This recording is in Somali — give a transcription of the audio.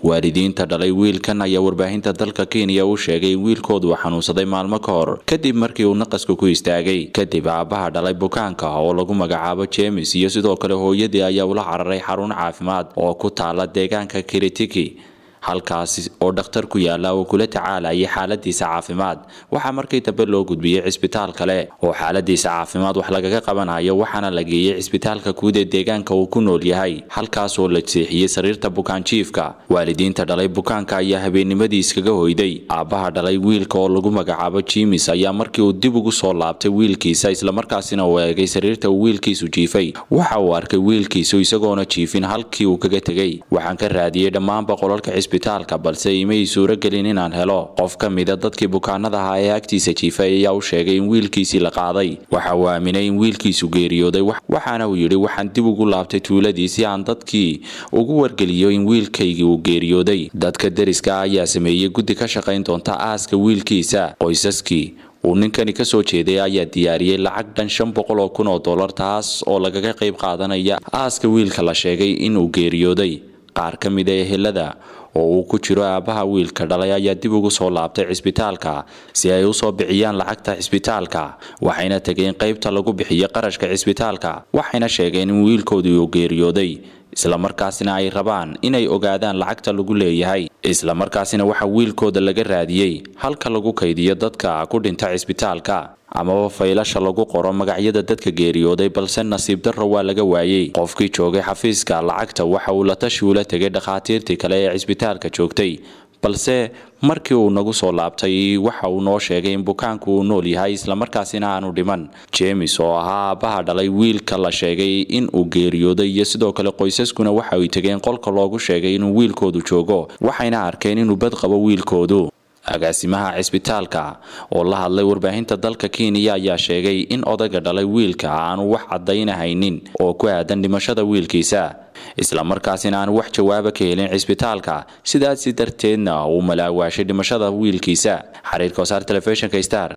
waalidiinta dhalay wiilkan ayaa warbaahinta dalka kenya u sheegay in wiilkoodu xanuunsaday maalmo ka hor kadib markii uu naqaska ku istaagay kadib aabbaha dhalay bukaanka oo lagu magacaabo jemes iyo sidoo kale hooyadii ayaa ula cararay xarun caafimaad oo ku taala deegaanka kiritiki halkaasi oo dhakhtar ku yaala oo kula tacaalayay xaaladiisa caafimaad waxaa markii dambe loo gudbiyey cisbitaal kale oo xaaladiisa caafimaad wax lagaga qabanayo waxaana la geeyey cisbitaalka guud ee deegaanka uu ku nool yahay halkaas oo la seexiyey sariirta bukaanjiifka waalidiinta dhalay bukaanka ayaa habeennimadii iskaga hoyday aabbaha dhalay wiilka oo lagu magacaabo jimis ayaa markii uu dib ugu soo laabtay wiilkiisa islamarkaasina uu eegay sariirta uu wiilkiisu jiifay waxa uu arkay wiilkiisu isagoona jiifin halkii uu kaga tegey waxaan ka raadiyey dhammaanba qolalka cisbitaalka balse imay suuragelin inaan helo qof ka mida dadkii bukaanada ahaa ee agtiisa jiifay ayaa u sheegay in wiilkiisii la qaaday waxa uu aaminay in wiilkiisu geeriyooday waxaana uu yidhi waxaan dib ugu laabtay tuuladii si aan dadkii ugu wargeliyo in wiilkaygii uu geeriyooday dadka deriska ayaa sameeyey guddi ka shaqayn doonta aaska wiilkiisa qoysaskii uu ninkani ka soo jeeday ayaa diyaariyey lacag dhan shan boqol oo kun oo dollar taas oo lagaga qayb qaadanaya aaska wiilka la sheegay inuu geeriyooday qaar ka mid a ehelada oo uu ku jiro aabbaha wiilka dhalay ayaa dib ugu soo laabtay cisbitaalka si ay usoo bixiyaan lacagta cisbitaalka waxayna tegeen qaybta lagu bixiyo qarashka cisbitaalka waxayna sheegeen in wiilkoodii uu geeriyooday islamarkaasina ay rabaan inay ogaadaan lacagta lagu leeyahay islamarkaasina waxa wiilkooda laga raadiyey halka lagu kaydiyo dadka ku dhinta cisbitaalka amaba faylasha lagu qoro magacyada dadka geeriyooday balse nasiib darro waa laga waayey qofkii joogay xafiiska lacagta waxa uu la tashi ula tegay dhakhaatiirtii kale ee cisbitaalka joogtay balse markii uu nagu soo laabtay waxa uu noo sheegay in bukaanku uu nool yahay islamarkaasina aanu dhiman jemes oo ahaa aabbaha dhalay wiilka la sheegay in uu geeriyooday iyo sidoo kale qoysaskuna waxa ay tegeen qolka loogu sheegay inuu wiilkoodu joogo waxayna arkeen inuu bad qabo wiilkoodu agaasimaha cisbitaalka oo la hadlay warbaahinta dalka kenya ayaa sheegay in odayga dhalay wiilka aanu wax caddaynahaynin oo ku aadan dhimashada wiilkiisa islamarkaasina aanu wax jawaaba ka helin cisbitaalka sidaasi darteedna uu malaawaashay dhimashada wiilkiisa xariirka wasaar telefishinka star